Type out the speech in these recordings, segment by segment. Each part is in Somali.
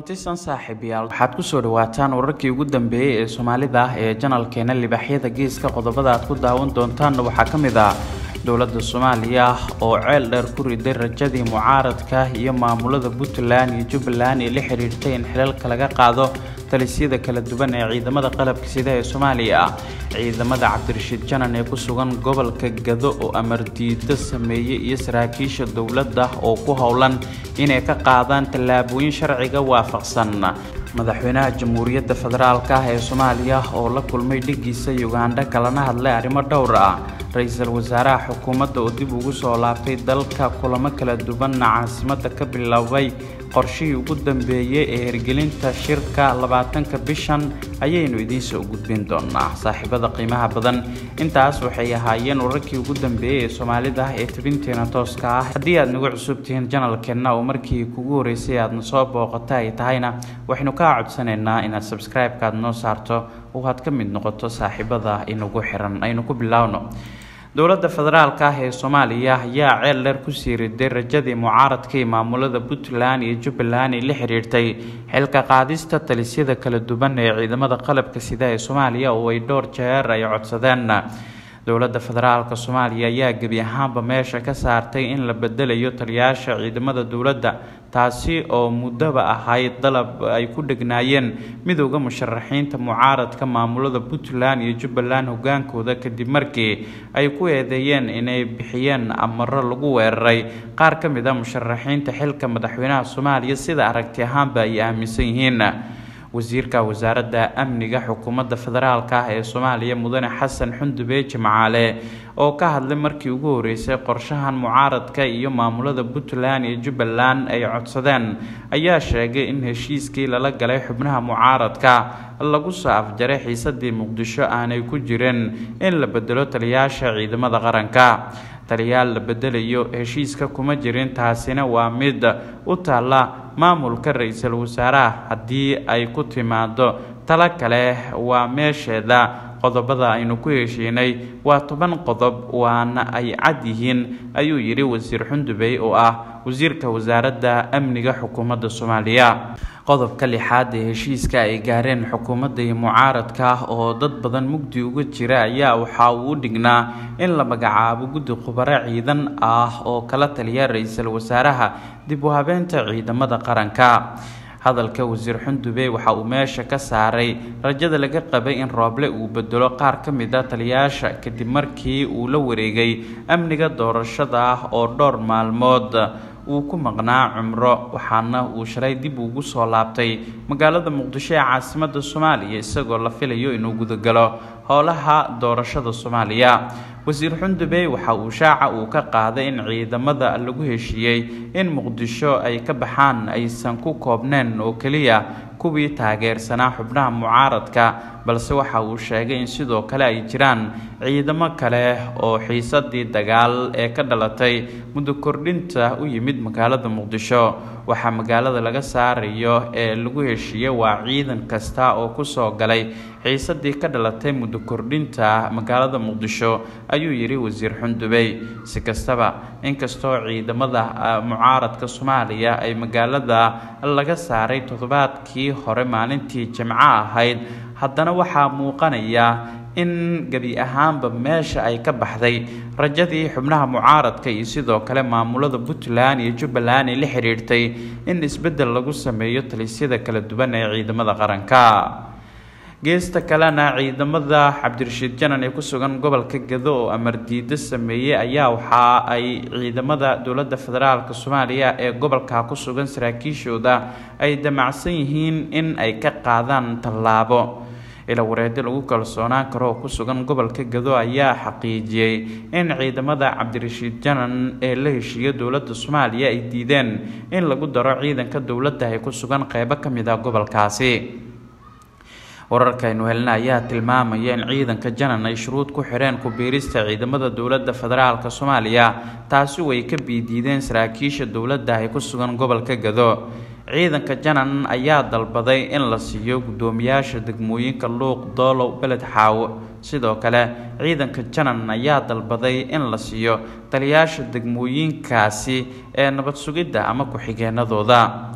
kulantisan saaxiibayaal waxaad kusoo dhawaataan wararkii ugu dambeeyey ee soomaalida ah ee janalkeena libaaxyada geeska qodobada aad ku daawan doontaanna waxaa ka mid ah dowladda soomaaliya oo ceel dheer ku riday rajadii mucaaradka iyo maamulada puntland iyo jubbaland ee la xidhiirtay in xilalka laga qaado talisyada kala duwan ee ciidamada qalabka sida ee soomaaliya ciidamada cabdirashiid janan ee ku sugan gobolka gado oo amar diido sameeyey iyo saraakiisha dowladda oo ku howlan inay ka qaadaan tallaabooyin sharciga waafaqsan madaxweynaha jamhuuriyadda federaalk ah ee soomaaliya oo la kulmay dhigiisa ugandha kalana hadlay arrimo dhowr ah ra-iisul wasaaraha xukuumadda oo dib ugu soo laabtay dalka kulamo kala duwanna caasimadda ka biloobay qorshihii ugu dambeeyey ee hirgelinta shirka labaatanka bishan ayaynu idiinsoo gudbin doonaa saaxiibada qiimaha badan intaas waxay ahaayeen wararkii ugu dambeeyey ee soomaalida ee tabinteena tooska ah haddii aad nagu cusub tihiin janalkeenna oo markii kugu horeysay aadna soo booqata ay tahayna waxaynu kaa codsanaynaa inaad sabscribe-ka aad noo saarto oo aad ka mid noqoto saaxiibada inagu xiran aynu ku bilaawno dowladda federaalk ah ee soomaaliya ayaa ceel dheer kusii riday rajadii mucaaradka iyo maamulada puntland iyo jubbaland ay la xiriirtay xilka qaadista talisyada kala duwan ee ciidamada qalabka sida ee soomaaliya oo ay dhowr jeer ay codsadeen dowladda federaalk soomaaliya ayaa gebi ahaanba meesha ka saartay in la bedelayo taliyaasha ciidamada dowladda taasi oo muddaba ahayd dalab ay ku dhegnaayeen midowda musharaxiinta mucaaradka maamulada puntland iyo jubbaland hogaankooda kadib markii ay ku eedeeyeen inay bixiyeen amaro lagu weeraray qaar ka mid a musharaxiinta xilka madaxweynaha soomaaliya sida aragti ahaanba ay aaminsan yihiin wasiirka wasaaradda amniga xukuumadda federaalk ah ee soomaaliya mudane xasan xundube jimcaale oo ka hadlay markii ugu horeysay qorshahan mucaaradka iyo maamulada puntland iyo jubbaland ay codsadeen ayaa sheegay in heshiiskii lala galay xubnaha mucaaradka lagu soo afjaray xiisadii muqdisho aanay ku jirin in la bedelo taliyaasha ciidamada qaranka taliyaal la bedelayo heshiiska kuma jirin taasina waa mid u taalla maamulka ra-iisul wasaaraha haddii ay ku timaado talo kale waa meesheeda qodobada aynu ku heshiinay waa toban qodob waana ay cad yihiin ayuu yidhi wasiir xundubey oo ah wasiirka wasaaradda amniga xukuumadda soomaaliya qodobka lixaad ee heshiiska ay gaareen xukuumadda iyo mucaaradka oo dad badan mugdi uga jira ayaa waxa uu u dhignaa in la magacaabo guddi khubaro ciidan ah oo kala taliya ra-iisul wasaaraha dib u habeenta ciidamada qaranka hadalka wasiir xundube waxa uu meesha ka saaray rajada laga qabay in rooble uu bedelo qaar ka mid a taliyaasha kadib markii uu la wareegay amniga doorashada ah oo dhowr maalmood uu ku maqnaa cumro waxaana uu shalay dib ugu soo laabtay magaalada muqdisho ee caasimadda soomaaliya isagoo la filayo inuu gudagalo howlaha doorashada soomaaliya wasiir xundube waxa uu shaaca uu ka qaaday in ciidamada lagu heshiiyey in muqdisho ay ka baxaan aysan ku koobneen oo keliya kuwii taageersanaa xubnaha mucaaradka balse waxa uu sheegay in sidoo kale ay jiraan ciidamo kale oo xiisadii dagaal ee ka dhalatay muddo kordhinta u yimid magaalada muqdisho waxaa magaalada laga saarayo ee lagu heshiiyey waa ciidan kasta oo kusoo galay xiisadii ka dhalatay muddo kordhinta magaalada muqdisho ayuu yidhi wasiir xundubey si kastaba inkastoo ciidamada mucaaradka soomaaliya ay magaalada laga saaray toddobaadkii hore maalintii jimco ahayd haddana waxaa muuqanaya in gebi ahaanba meesha ay ka baxday rajadii xubnaha mucaaradka iyo sidoo kale maamulada puntland iyo jubbaland ay la xiriirtay in isbeddel lagu sameeyo talisyada kala duwan ee ciidamada qaranka geesta kalena ciidamada cabdirashiid janan ee ku sugan gobolka gado oo amar diido sameeyey ayaa waxa ay ciidamada dowladda federaalk soomaaliya ee gobolka ku sugan saraakiishooda ay damacsan yihiin in ay ka qaadaan tallaabo ila wareedi lagu kalsoonaan karo oo ku sugan gobolka gado ayaa xaqiijiyey in ciidamada cabdirashiid janan ee la heshiiya dowladda soomaaliya ay diideen in lagu daro ciidanka dowladda ee ku sugan qeybo ka mid ah gobolkaasi wararkaynu helna ayaa tilmaamaya in ciidanka janan ay shuruud ku xireen ku-biirista ciidamada dowladda federaalk soomaaliya taasi way ka biidiideen saraakiisha dowladda ee ku sugan gobolka gado ciidanka janan ayaa dalbaday in la siiyo guddoomiyaasha degmooyinka luuq doolow beled xaawo sidoo kale ciidanka janan ayaa dalbaday in la siiyo taliyaasha degmooyinkaasi ee nabad sugidda ama ku-xigeenadooda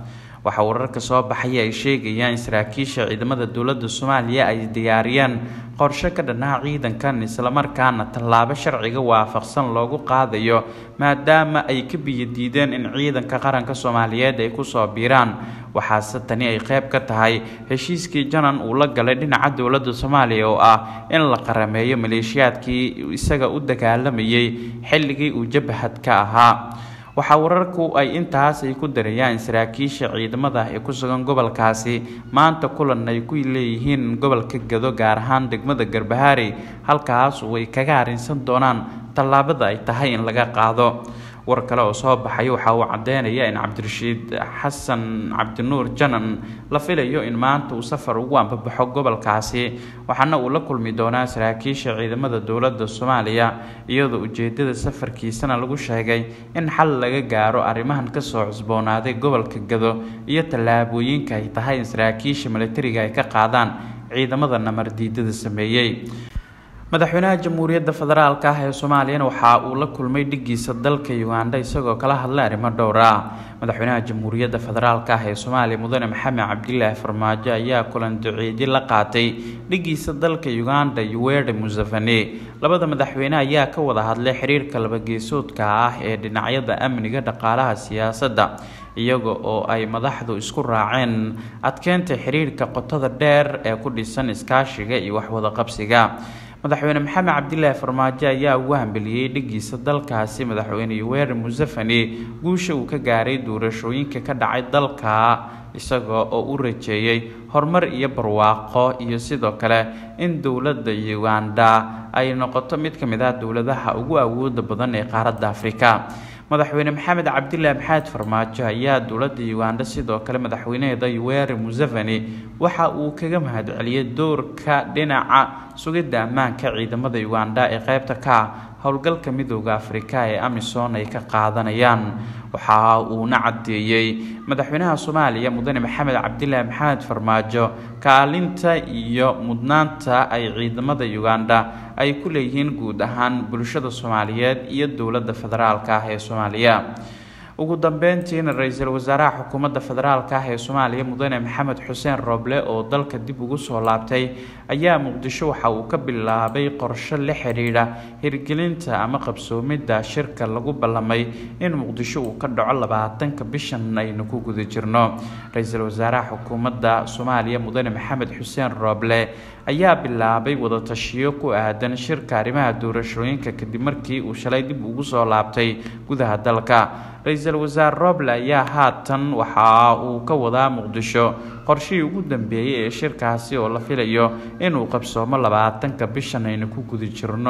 waxaa wararka soo baxaya ay sheegayaan in saraakiisha ciidamada dowladda soomaaliya ay diyaariyeen qorshe ka dhanaa ciidankan islamarkaana tallaabo sharciga waafaqsan loogu qaadayo maadaama ay ka biyadiideen in ciidanka qaranka soomaaliyeed ay kusoo biiraan waxaase tani ay qayb ka tahay heshiiskii janan uu la galay dhinaca dowladda soomaaliya oo ah in la qarameeyo maleeshiyaadkii isaga u dagaalamayay xilligii uu jabhad ka ahaa waxaa wararku ay intaas ay ku darayaan in saraakiisha ciidamada ee ku sugan gobolkaasi maanta kulan ay ku leeyihiin gobolka gado gaar ahaan degmada garbahaari halkaas oo ay kaga arrinsan doonaan tallaabada ay tahay in laga qaado war kale oo soo baxay waxa uu caddeynaya in cabdirashiid xasan cabdinuur janan la filayo in maanta uu safar ugu ambabaxo gobolkaasi waxaana uu la kulmi doonaa saraakiisha ciidamada dowladda soomaaliya iyadoo ujeedada safarkiisana lagu sheegay in xal laga gaaro arrimahan kasoo cusboonaaday gobolka gado iyo tallaabooyinka ay tahay in saraakiisha milatariga ay ka qaadaan ciidamada namardiidada sameeyey madaxweynaha jamhuuriyadda federaalk ah ee soomaaliyana waxa uu la kulmay dhigiisa dalka uganda isagoo kala hadlay arrimo dhowr ah madaxweynaha jamhuuriyadda federaalk ah ee soomaaliya mudane maxamed cabdilaahi farmaajo ayaa kulan duceedi la qaatay dhigiisa dalka uganda yuweri museveni labada madaxweyne ayaa ka wada hadlay xiriirka labageesoodka ah ee dhinacyada amniga dhaqaalaha siyaasadda iyaga oo ay madaxdu isku raaceen adkeynta xiriirka qotada dheer ee ku dhisan iskaashiga iyo waxwadaqabsiga madaxweyne maxamed cabdilaahi farmaajo ayaa ugu hambeliyey dhigiisa dalkaasi madaxweyne yuweri museveni guusha uu ka gaaray doorashooyinka ka dhacay dalka isaga oo u rajeeyey horumar iyo barwaaqo iyo sidoo kale in dowladda uganda ay noqoto mid ka mid ah dowladaha ugu awooda badan ee qaaradda afrika madaxweyne maxamed cabdilaahi maxamed farmaajo ayaa dowladda uganda sidoo kale madaxweynaheeda yuweri museveni waxa uu kaga mahadceliyey doorka dhinaca sugidda ammaanka ciidamada uganda ee qeybta ka howlgalka midooda afrika ee amisom ay ka qaadanayaan waxa uuna caddeeyey madaxweynaha soomaaliya mudane maxamed cabdilaahi maxamed farmaajo kaalinta iyo mudnaanta ay ciidamada uganda ay ku leeyihiin guud ahaan bulshada soomaaliyeed iyo dowladda federaalk ah ee soomaaliya ugu dambeyntiina ra-iisul wasaaraha xukuumadda federaalk ah ee soomaaliya mudane maxamed xuseen rooble oo dalka dib ugu soo laabtay ayaa muqdisho waxa uu ka bilaabay qorshe la xidhiidha hirgelinta ama qabsoomidda shirka lagu ballamay in muqdisho uu ka dhaco labaatanka bishan aynu ku guda jirno ra-iisul wasaaraha xukuumadda soomaaliya mudane maxamed xuseen rooble ayaa bilaabay wadatashiyo ku aadan shirka arrimaha doorashooyinka kadib markii uu shalay dib ugu soo laabtay gudaha dalka ra-iisul wasaare roble ayaa haatan waxa uu ka wadaa muqdisho qorshihii ugu dambeeyey ee shirkaasi oo la filayo inuu qabsoomo labaatanka bishan aynu ku guda jirno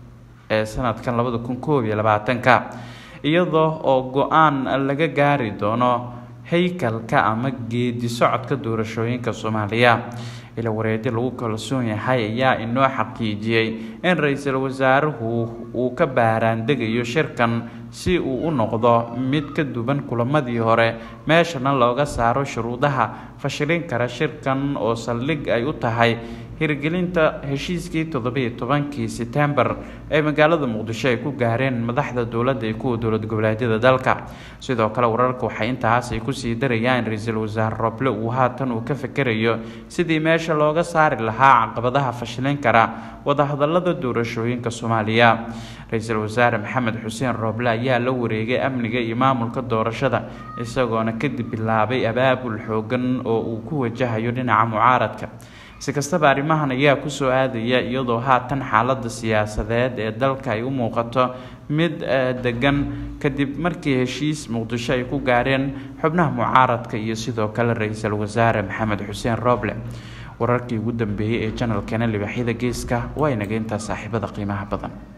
ee sanadkan labada kun koob iyo labaatanka iyadoo oo go-aan laga gaari doono haykalka ama geedi socodka doorashooyinka soomaaliya ila wareedi lagu kalsoon yahay ayaa inoo xaqiijiyey in ra-iisul wasaaruhu uu ka baaraandegayo shirkan si uu u noqdo mid ka duwan kulamadii hore meeshana looga saaro shuruudaha fashilin kara shirkan oo saldhig ay u tahay hirgelinta heshiiskii toddobiiyo tobankii setembar ee magaalada muqdisho ay ku gaareen madaxda dowladda iyo kuwa dowlad goboleedyada dalka sidoo kale wararka waxay intaas ay kusii darayaan in ra-iisul wasaare roble uu haatan uu ka fikerayo sidii meesha looga saari lahaa caqabadaha fashilin kara wadahadalada doorashooyinka soomaaliya ra-iisul wasaare maxamed xuseen rooble ayaa la wareegay amniga iyo maamulka doorashada isagoona kadib bilaabay abaabul xoogan oo uu ku wajahayo dhinaca mucaaradka si kastaba arrimahan ayaa kusoo aadaya iyadoo haatan xaaladda siyaasadeed ee dalka ay u muuqato mid degan kadib markii heshiis muqdisho ay ku gaareen xubnaha mucaaradka iyo sidoo kale ra-iisul wasaare maxamed xuseen rooble wararkii ugu dambeeyey ee janalkeena libaaxyada geeska waa inaga intaa saaxiibada qiimaha badan